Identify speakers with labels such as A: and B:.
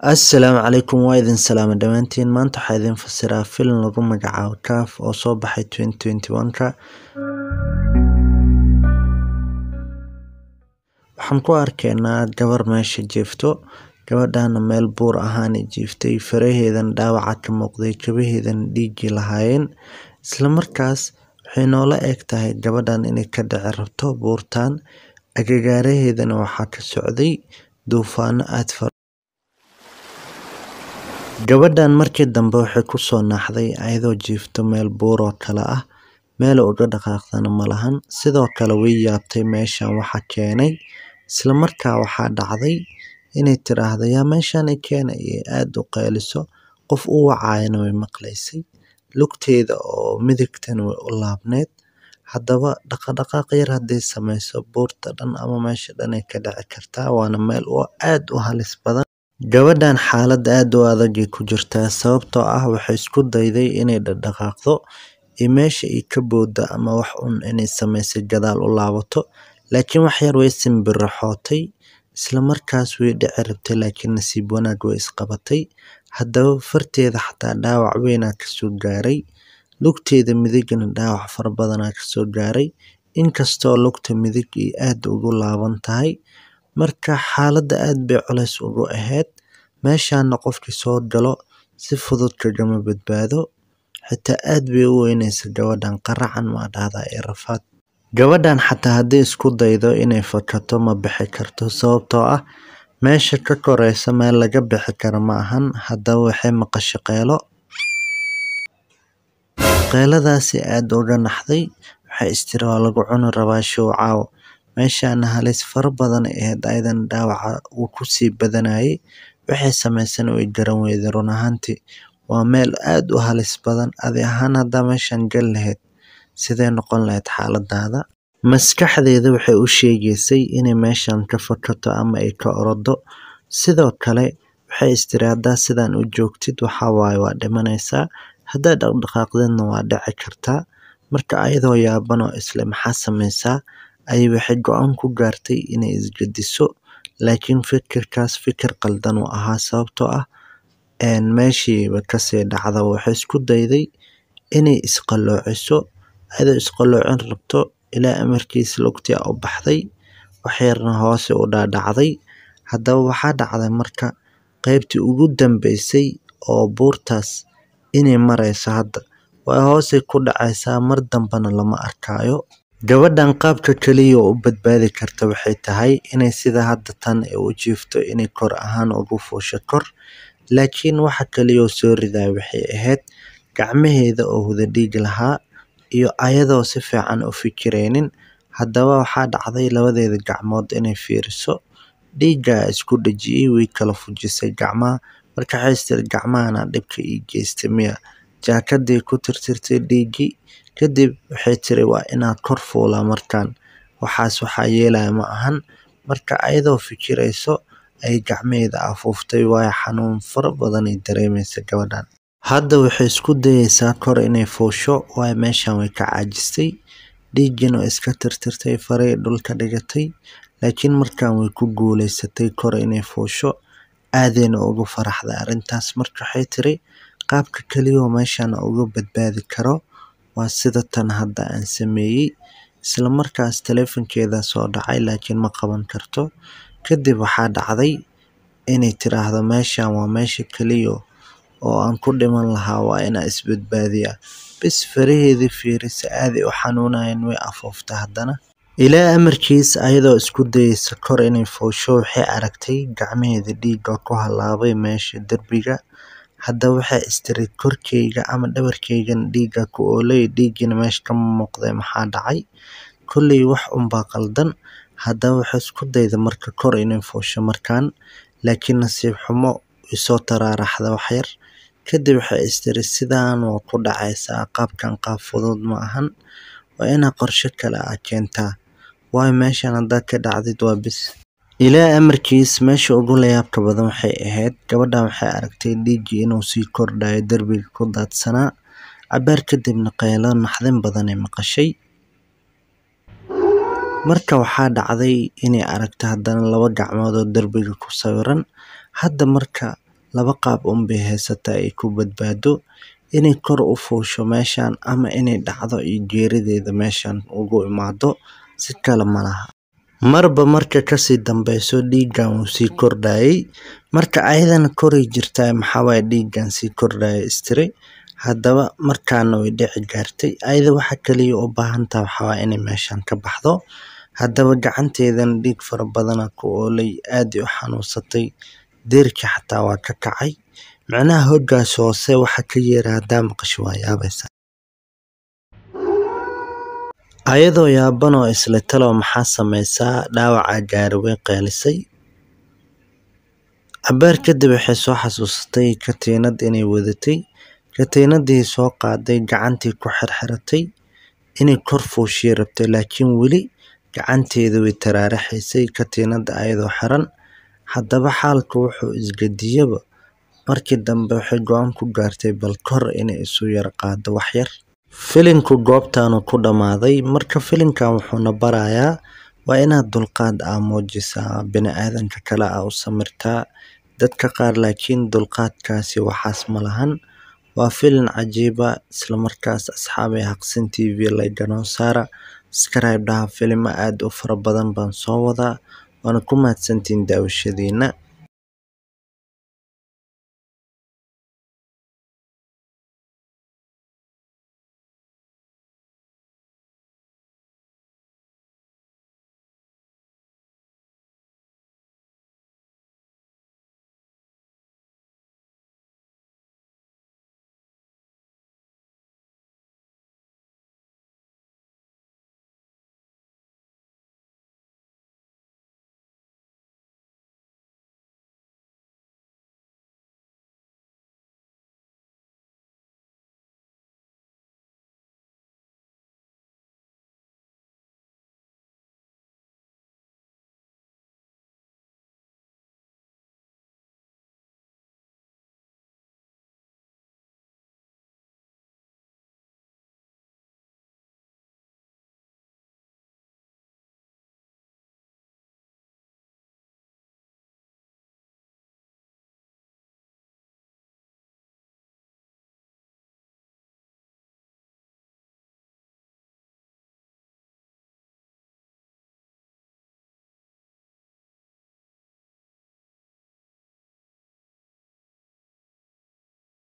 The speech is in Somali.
A: Assalaamu calaykum waa idin salaama dhammaantiin maanta waxaa idin fasiraa filim lagu magacaabo Caf oo soo baxay 2021ka waxaan ku arkaynaa gabar meesha jiifto gabadhana meel buur ahaan ay jiiftay faraheedan dhaawaca ka muuqday kabaheedan dhiigi lahaayeen isla markaas waxay noola eg tahay gabadhan inay ka dhici rabto buurtan agagaaraheedana waxaa ka socday duufaano aad fara gabadhan markii dambe waxay ku soo naaxday ayadoo jiifto meel buur oo kale ah meel uga dhaqaaqdana ma lahan sidoo kale way yaabtay meeshan waxa keenay isla markaa waxaa dhacday inay tiraahdo yaa meeshan i keenay ee aada u qayliso qof u wacaayana way maqlaysay lugteeda oo midigtana way u laabneed haddaba dhaqadhaqaaq yar hadday samayso buurta dhan ama meesha dhan ay ka dhici kartaa waana meel oo aad u halis badan gabadhan xaalad aad u adag ay ku jirtaa sababtoo ah waxay isku dayday inay dhaqdhaqaaqdo iyo meesha ay ka booddo ama wax un inay samaysay gadaal u laabato laakiin wax yar way simbirraxootay isla markaas way dhici rabtay laakiin nasiib wanaag way isqabatay haddaba farteeda xataa dhaawac weynaa kasoo gaaray lugteeda midigna dhaawac fara badanaa kasoo gaaray inkastoo lugta midig ay aad ugu laaban tahay marka xaaladda aad bay culays ugu ahayd meeshaana qofkii soo galo si fudud kagama badbaado xitaa aad bay u weynaysa gabadhan qaracan maa dhahdaa ee rafaad gabadhan xataa hadday isku daydo inay fakato ma bixi karto sababtoo ah meesha ka koraysa meel laga bixi karo ma ahan haddaba waxay maqasho qeylo qeyladaasi aad uga naxday waxay istiri waa lagu cuni rabaa show caawo meeshaana halis fara badan ay ahayd ayadan dhaawaca uu kusii badanayay waxay samaysana way garan weyday run ahaantii waa meel aad u halis badan adi ahaan haddaa meeshan gal lahayd sidee noqon lahayd xaaladaada maskaxdeeda waxay u sheegaysay inay meeshan ka fakato ama ay ka orodo sidoo kale waxay istiri haddaa sidan u joogtid waxaa waaye waa dhimanaysaa haddaa dhaqdhaqaaqdeedna waa dhici kartaa marka ayadoo yaaban oo isle maxaa samaysaa ayay waxay go-aan ku gaartay inay isgediso laakiin fikirkaas fikir qaldan uu ahaa sababtoo ah meeshiiba kasii dhacda waxay isku dayday inay isqaloociso ayadoo isqaloocin rabto ilaa amarkiisa lugtii u baxday waxyarna hoose u dhaadhacday haddaba waxaa dhacday marka qaybtii ugu dambeysay oo buurtaas inay marayso hadda waa hoosay ku dhacaysaa mar dambena lama arkaayo gabadhan qaabka keliya oo u badbaadi karta waxay tahay inay sida hadda tan ay u jiifto inay kor ahaan ugu fuusho kor laakiin waxa kaliya oo soo ridaa waxay ahayd gacmaheeda oo huda dhiig lahaa iyo ayadoo si fiican u fikiraynin haddaba waxaa dhacday labadeeda gacmood inay fiiriso dhiiggaa isku dhejiyey way kala fujisay gacmaha marka waxay istiri gacmahana dhibka ii geystay miya jaakadii ku tirtirtay dhiiggii kadib waxay tiri waa inaa kor fuulaa markaan waxaas waxaa yeelaya ma ahan marka ayadoo fikirayso ay gacmaheeda afuuftay waayo xanuun fara badan ay dareemaysa gabadhan hadda waxay isku dayaysaa kor inay fuusho waayo meeshan way ka caajistay dhiiggiina way iska tirtirtay faray dhulka dhigatay laakiin markan way ku guuleysatay kor inay fuusho aadayna ugu faraxday arrintaas marka waxay tiri qaabka keliyaoo meeshan uga badbaadi karo waa sida tan hadda aan sameeyey isla markaas taleefankeeda soo dhacay laakiin ma qaban karto kadib waxaa dhacday inay tiraahdo meeshan waa meesha keliya oo aan ku dhiman lahaa waa inaa isbadbaadiyaa bis faraheedii fiirisa aaday u xanuunayeen way afuufta haddana ilaa amarkiis ayadoo isku dayaysa kor inay fuusho waxay aragtay gacmaheeda dhiigga ku halaabay meesha derbiga haddaba waxay istiri korkeyga ama dhabarkeygan dhiigga ku oolay dhiiggiina meesha kama muuqday maxaa dhacay kolley wax unbaa qaldan haddaba waxay isku dayda marka kor inay fuusho markaan laakiin nasiib xumo isoo taraaraxda waxyar kadib waxay istiri sidaan waa ku dhacaysaa qaabkan qaab fudud ma ahan waa inaa qorshe kale ah keentaa waayo meeshan haddaad ka dhacdid waa bis ilaa amarkiis meesha ugu layaabka badan waxay ahayd gabadhan waxay aragtay dhiiggii inuu sii kordhayo derbiga ku daadsanaa cabaar kadibna qaylo naxdin badan ay maqashay marka waxaa dhacday inay aragto haddana laba gacmood oo derbiga ku sawiran hadda marka laba qaab unbay haysataa ay ku badbaado inay kor u fuusho meeshan ama inay dhacdo iyo geerideeda meeshan ugu imaado si kale ma laha marba marka kasii dambeyso dhiiggan wuu sii kordhayay marka ayadana koray jirtaa maxaa waaye dhiiggan sii kordhaya istiri haddaba markaana way dhici gaartay ayada waxa kaliya u baahan tahay waxaa waaye inay meeshan ka baxdo haddaba gacanteedana dhiig fara badana ku oolay aad ay u xanuunsatay deerkii xataa waa ka kacay macnaha hoggaas hoose waxa ka yeera haddaa maqasho waa yaabaysaa ayadoo yaaban oo isla talow maxaa samaysaa dhaawaca gaari way qeelisay cabaar kadib waxay soo xasuusatay katiinad inay wadatay katiinadii soo qaaday gacantii ku xirxiratay inay kor fuushii rabtay laakiin weli gacanteeda way taraaraxaysay katiinada ayadoo xiran haddaba xaalka wuxuu isgadiyaba markii dambe waxay go-aan ku gaartay bal kor inay isu yar qaado waxyar filinku goobtaanu ku dhammaaday marka filinkan wuxuuna barayaa waa inaad dulqaad aa muujisaa bini-aadanka kale aa u samirtaa dadka qaar laakiin dulqaadkaasi waxaas ma lahan waa filin cajiiba islamarkaas asxaabay haqsin t v layganoo saara scribe dhaha filimo aad u fara badan baan soo wadaa waana ku mahadsantihiin daawashadiina